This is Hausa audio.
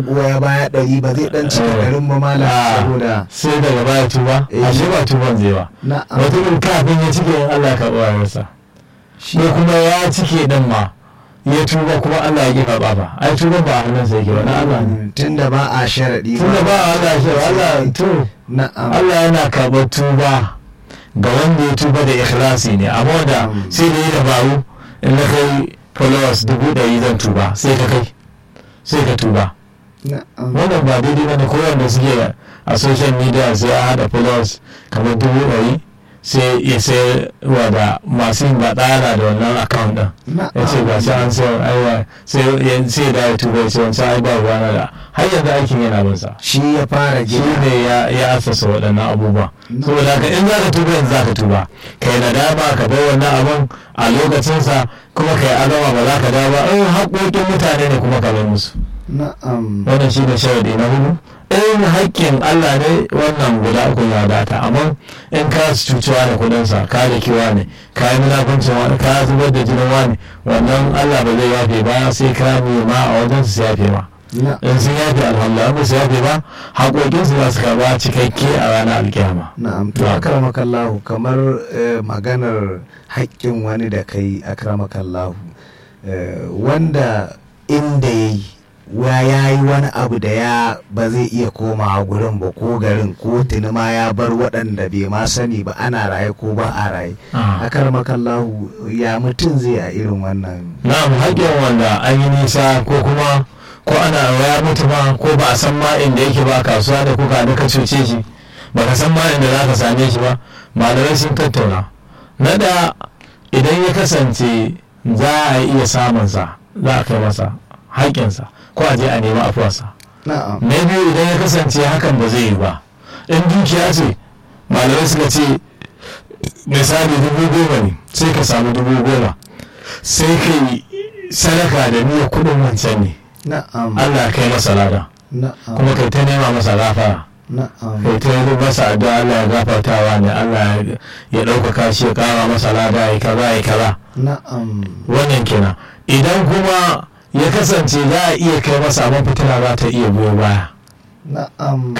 goya baya ɗari ba zai ɗan cika ɗarin ba malam Ah, saboda sai daga baya tuba Eh. ashe ba tuban zai ba na'am mutumin kafin ya cike in Allah ka ɓoyarsa shi ko kuma ya cike din ma ya tuba kuma Allah ya kifa ba ai tuba ba a hannunsa yake ba na Allah ne tunda ba a sharaɗi tunda ba Allah shi Allah to na'am Allah yana karɓar tuba ga wanda ya tuba da ikhlasi ne amma da Mm. sai da yi dabaru in na kai followers dubu ɗari zan tuba sai ka kai sai ka tuba na'am wannan ba daidai ba ne ko wanda suke a social media sai a haɗa followers kamar dubu ɗari sai ya sayar wa da masu yin baɗala da wannan account ɗin ya ce ga shi an sayar aiwa sai ya sai da ya tuba ya ce wancan ai ba ruwana da har yanzu aikin yana bin sa shi ya fara shi gina ne ya ya asasa waɗannan abubuwa saboda haka in za ka tuba yanzu za ka tuba kai nadama ka bar wannan abun a lokacinsa kuma kai adama ba za ka dawo ba in haƙoƙin mutane ne kuma ka bar musu na'am wannan shi ne sharadi na hudu in haƙƙin Allah ne wannan guda uku ya data amma in ka cucewa da kudinsa ka da kiwa ne ka yi munafuncin wani ka zubar da jinin wani wannan Allah ba zai yafe ba sai ka nema a wajen su yafe ma na'am in sun yafe alhamdulillah ba su yafe ba haƙoƙinsu za su karɓa cikakke a ranar alkiyama na'am to akramakallahu kamar eh, maganar haƙƙin wani da kai akramakallahu eh, wanda inda ya yi wa ya yi wani abu da ya ba zai iya komawa gurin ba ko garin ko tuni ma ya bar waɗanda bai ma sani ba ana raye ko ba a raye akramakallahu ya mutum zai a irin wannan na'am haƙƙin wanda an yi nisa ko kuma ko ana ya mutu ma ko ba a san ma inda yake ba kasuwa da kuka da ka cuce shi ba ka san ma inda za ka same shi ba malamai sun tattauna na da idan ya kasance za a iya samunsa za a kai masa haƙƙinsa ko a je a nemi afuwarsa na'am na biyu idan ya kasance hakan ba zai yi ba in dukiya ce malamai suka ce misali dubu goma ne sai ka samu dubu goma sai ka yi sadaka da niyyar kudin wancan ne na'am allah kai masa lada na'am kuma kai ta nema masa gafara na'am kai ta yi masa addu'a allah ya gafartawa ne allah ya- ya ɗaukaka shi ya ƙara masa lada ya kaza ya kaza na'am wannan kenan idan kuma ya kasance za a iya kai masa amma fitina za ta iya biyo baya na'am